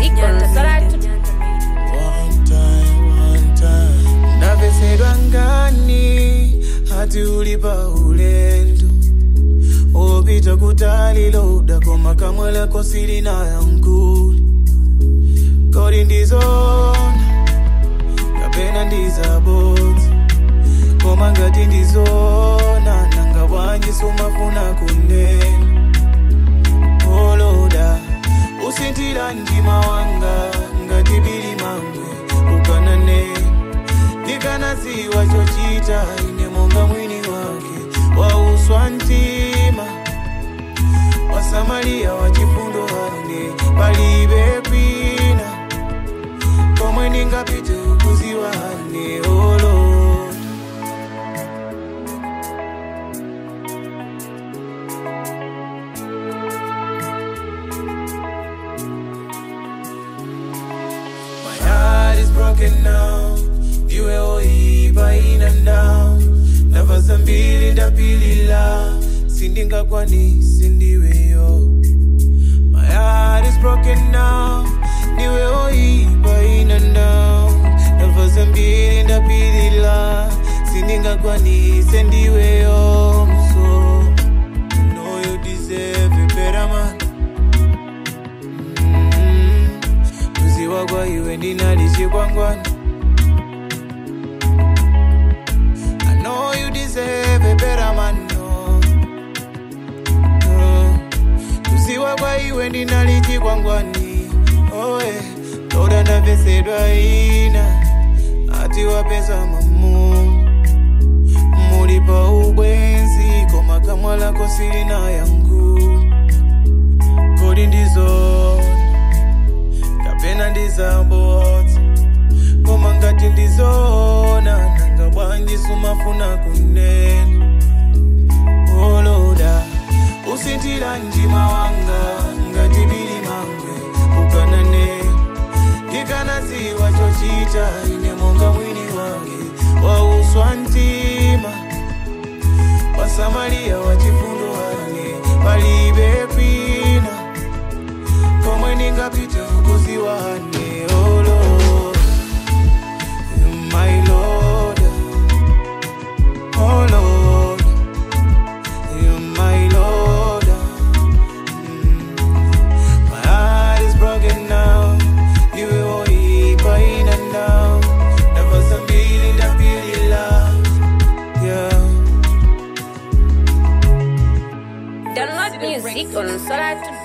music on Soratu. One time, one time. Ndavesedwa ngani hati ulipa ulendo opita kutali loda koma kamwe lako silina yankuli kodi ndizona kapena ndizabodza koma ngati ndizona nanga bwanji sumafuna kunena oloda usintira mtima wanga ngati bili mangwe ukanane ndikanaziwa chochita ine monga mwini wake wauswa mtima wasamalia wachifundo wane palibe kwina komwe ndingapite ukuziwane oloda My heart is broken now. Iwe oiba ina now. Nafasi mbili ndapilila. Sindingakwanisi ndiweyo. My heart is broken now. Iwe oiba ina now. Nafasi mbili ndapilila. Sindingakwanisi ndiweyo. So, you know you deserve a better man. Mm. kuziwa kwa iwe ndinali chikwangwani I know you deserve a better man no. No. kuziwa kwa iwe ndinali chikwangwani oe toda ndavesedwa ina ati wapeza mamu mulipa ubwenzi koma kamwa lako silina yangu kodi ndizona kapena ndizabodza koma ngati ndizona nanga bwanji sumafuna kunena oloda usintira mtima wanga ngati bili mangwe ukanane ndikanaziwa chochita ine monga mwini wake wauswa mtima wasamalia wachifundo wane palibe kwina komwe ndingapite ukuziwane olo my lord oh lord my lord Mm. my heart is broken now iwe oipa ina now nafasi mbili ndapilila yeah Download music on Soratu.